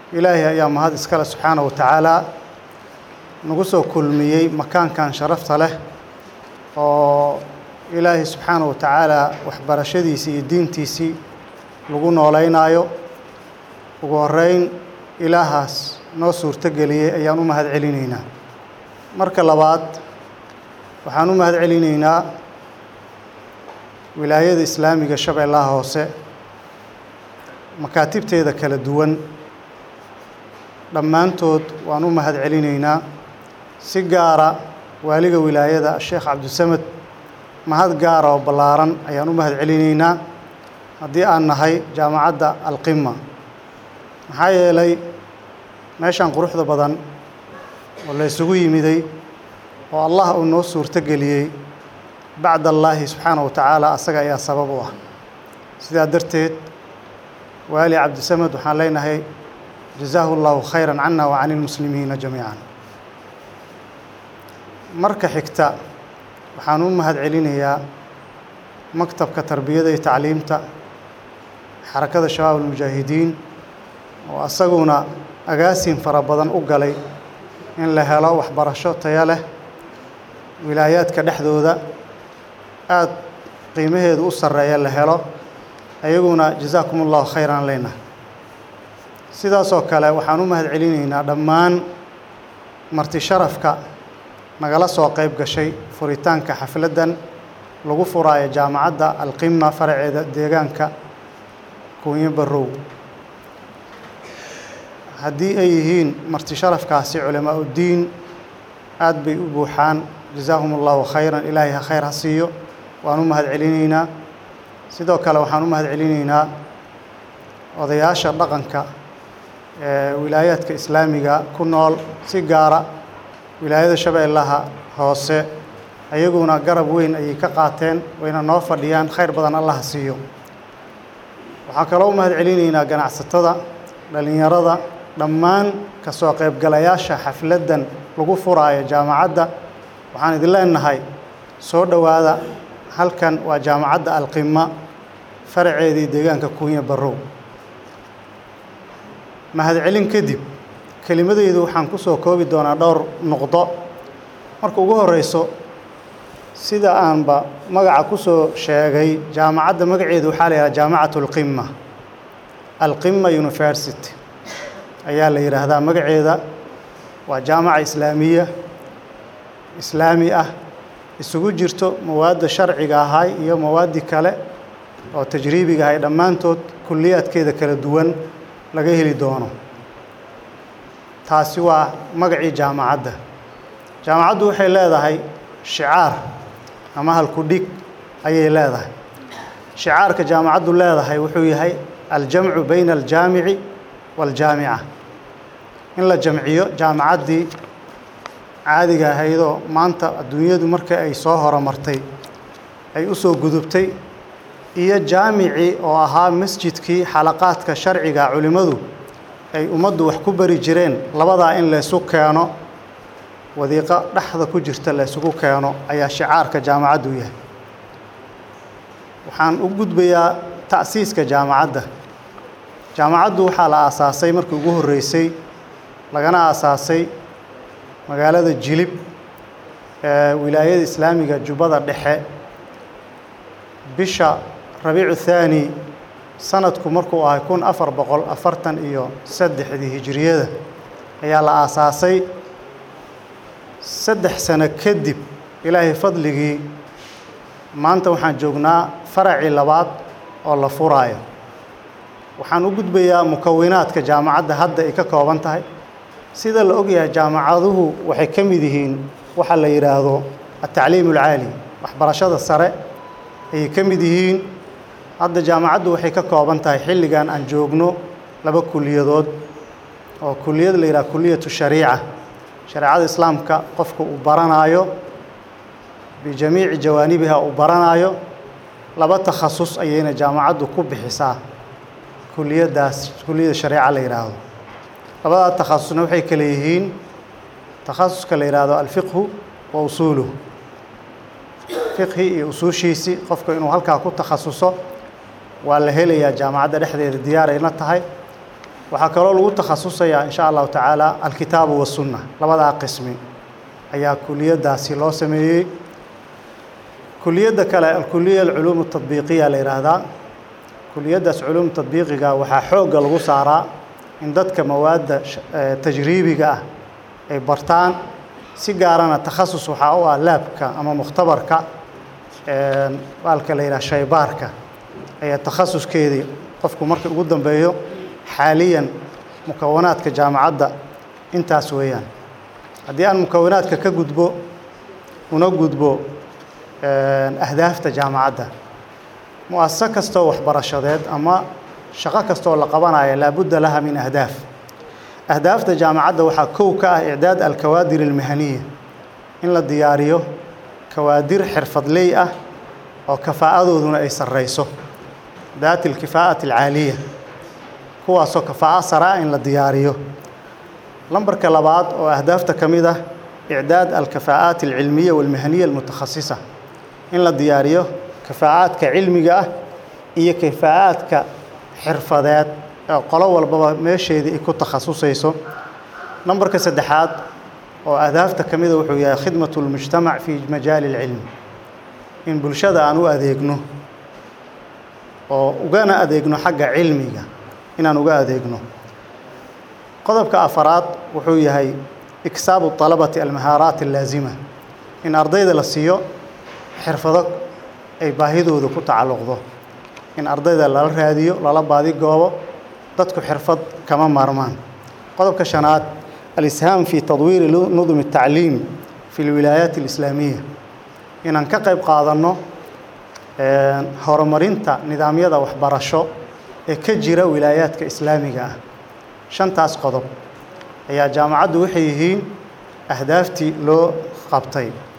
ilaahay ayaa mahad iskale subxaana wa tacaalaa nagu soo kulmiyey makaankan sharafta leh oo ilaahay subxaana wa tacaalaa waxbarashadiisii iyo diintiisii lagu nooleynaayo ugu horeyn ilaahaas noo suurto geliyey ayaan u mahad celinaynaa marka labaad waxaan u mahad celinaynaa wilaayada islaamiga shabeellaha hoose makaatibteeda kala duwan dhammaantood waan u mahad celinaynaa si gaara waaliga wilaayada sheekh cabdisamed mahad gaara oo ballaaran ayaan u mahad celinaynaa haddii aan nahay jaamacadda alqima maxaa yeelay meeshan quruxda badan oo la ysugu yimiday oo allah uu noo suurto geliyey bacd allaahi subxaana wa tacaala asaga ayaa sabab u ah sidaa darteed waali cabdisamed waxaan leenahay jazaahu اllahu khayra cana wa can ilmuslimiina jamiican marka xigta waxaan u mahad celinayaa maktabka tarbiyada iyo tacliimta xarakada shabaab almujaahidiin oo asaguna agaasin fara badan u galay in la helo waxbarasho tayo leh wilaayaadka dhexdooda aada qiimaheedu u sarreeya la helo ayaguna jazaakum allahu khayran leyna sidaasoo kale waxaan u mahad celinaynaa dhammaan marti sharafka nagala soo qayb gashay furitaanka xafladdan lagu furaayo jaamacadda alqima faraceeda deegaanka kuunyo barrow haddii ay yihiin marti sharafkaasi culamaa uddiin aad bay u buuxaan jazaahum allahu khayran ilaahay ha khayr ha siiyo waan u mahad celinaynaa sidoo kale waxaan u mahad celinaynaa odayaasha dhaqanka ee wilaayaadka islaamiga ku nool si gaara wilaayada shabeellaha hoose ayaguna garab weyn ayay ka qaateen wayna noo fadhiyaan khayr badan allaha siiyo waxaa kaloo u mahad celinaynaa ganacsatada dhallinyarada dhammaan ka soo qaybgalayaasha xafladdan lagu furaayo jaamacadda waxaan idin leenahay soo dhowaada halkan waa jaamacadda alqima faraceedii deegaanka kuunya barrow mahadcelin kadib kelimadeydu waxaan ku soo koobi doonaa dhowr nuqdo marka ugu horeyso sida aanba magaca ku soo sheegay jaamacadda magaceedu waxaa la yidhaha jaamacatu alqima alqima university ayaa la yidhaahdaa magaceeda waa jaamaca islaamiya islaami ah isugu jirto mawaadda sharciga ahay iyo mawaaddii kale oo tajriibiga ahay dhammaantood kulliyaadkeeda kala duwan laga heli doono taasi waa magacii jaamacadda jaamacaddu waxay leedahay shicaar ama halku-dhig ayay leedahay shicaarka jaamacaddu leedahay wuxuu yahay aljamcu bayna aljaamici waaljaamica in la jamciyo jaamacaddii caadiga ahaydoo maanta adduunyadu marka ay soo horumartay ay u soo gudubtay iyo jaamicii oo ahaa masjidkii xalaqaadka sharciga culimmadu ay ummaddu wax ku bari jireen labadaa in laysu keeno wadiiqo dhexda ku jirta laysugu keeno ayaa shicaarka jaamacaddu yahay waxaan u gudbayaa ta'siiska jaamacadda jaamacaddu waxaa la aasaasay markii ugu horreysay lagana aasaasay magaalada jilib ee wilaayada islaamiga jubbada dhexe bisha rabiicu thaani sanadku markuu ahay kun afar boqol afartan iyo saddexdii hijiriyada ayaa la aasaasay saddex sano kadib ilaahay fadligii maanta waxaan joognaa faracii labaad oo la furaayo waxaan u gudbayaa mukawinaadka jaamacadda hadda ay ka kooban tahay sida la ogyahay jaamacaduhu waxay ka mid yihiin waxa la yidhaahdo atacliim alcaali waxbarashada sare ayay ka mid yihiin hadda jaamacaddu waxay ka kooban tahay xilligan aan joogno laba kuliyadood oo kuliyad la yidhaha kuliyatu shariica shareecada islaamka qofka uu baranaayo bijamiici jawaanibiha uu baranaayo laba takhasus ayayna jaamacaddu ku bixisaa kuliyaddaas kuliyada shareeca la yidhaahdo labadaa takhasusna waxay kale yihiin takhasuska la yidhaahdo alfiqhu wa usuuluhu fiqhi iyo usuushiisii qofka inuu halkaa ku takhasuso waa la helayaa jaamacadda dhexdeeda diyaarayna tahay waxaa kaloo lagu takhasusayaa in sha allahu tacaala alkitaabu wasunna labadaa qismi ayaa kuliyaddaasi loo sameeyey kuliyadda kale alkuliya alculuum atadbiiqiya la yidhaahdaa kuliyaddaas culuum tadbiiqiga waxaa xoogga lagu saaraa in dadka mawaadda tajriibiga ah ay bartaan si gaarana takhasus waxaa u ah laabka ama mukhtabarka baalka la yidhaha shaybaarka ayaa takhasuskeedii qofku markii ugu dambeeyo xaaliyan mukawanaadka jaamacadda intaas weeyaan haddii aan mukawanaadka ka gudbo una gudbo ahdaafta jaamacadda mu-asaso kastoo waxbarashadeed ama shaqo kastoo la qabanayo laabudda laha min ahdaaf ahdaafta jaamacadda waxaa kow ka ah icdaad alkawaadir almahaniya in la diyaariyo kawaadir xirfadley ah oo kafaa'adooduna ay sarreyso daati alkifaa'ati alcaaliya kuwaasoo kafaa'a sare ah in la diyaariyo lambarka labaad oo ahdaafta ka mid ah icdaad alkafaa'aat alcilmiya walmahaniya almutakhasisa in la diyaariyo kafaa'aadka cilmiga ah iyo kafaa'aadka xirfadeed ee qolo walbaba meesheedii ay ku takhasusayso nambarka saddexaad oo ahdaafta ka mida wuxuu yahay khidmatu lmujtamac fii majaali alcilmi in bulshada aan u adeegno oo ugana adeegno xagga cilmiga inaan uga adeegno qodobka afaraad wuxuu yahay iksaabu طalabati almahaaraat allaazima in ardayda la siiyo xirfado ay baahidooda ku tacalluqdo in ardayda lala raadiyo lala baadi goobo dadku xirfad kama maarmaan qodobka shanaad alishaam fi tadwiiri nudum الtacliim fi اlwilaayaat اlislaamiya inaan ka qayb qaadanno horumarinta nidaamyada waxbarasho ee ka jira wilaayaadka islaamiga ah shantaas qodob ayaa jaamacaddu waxay yihiin ahdaaftii loo qabtay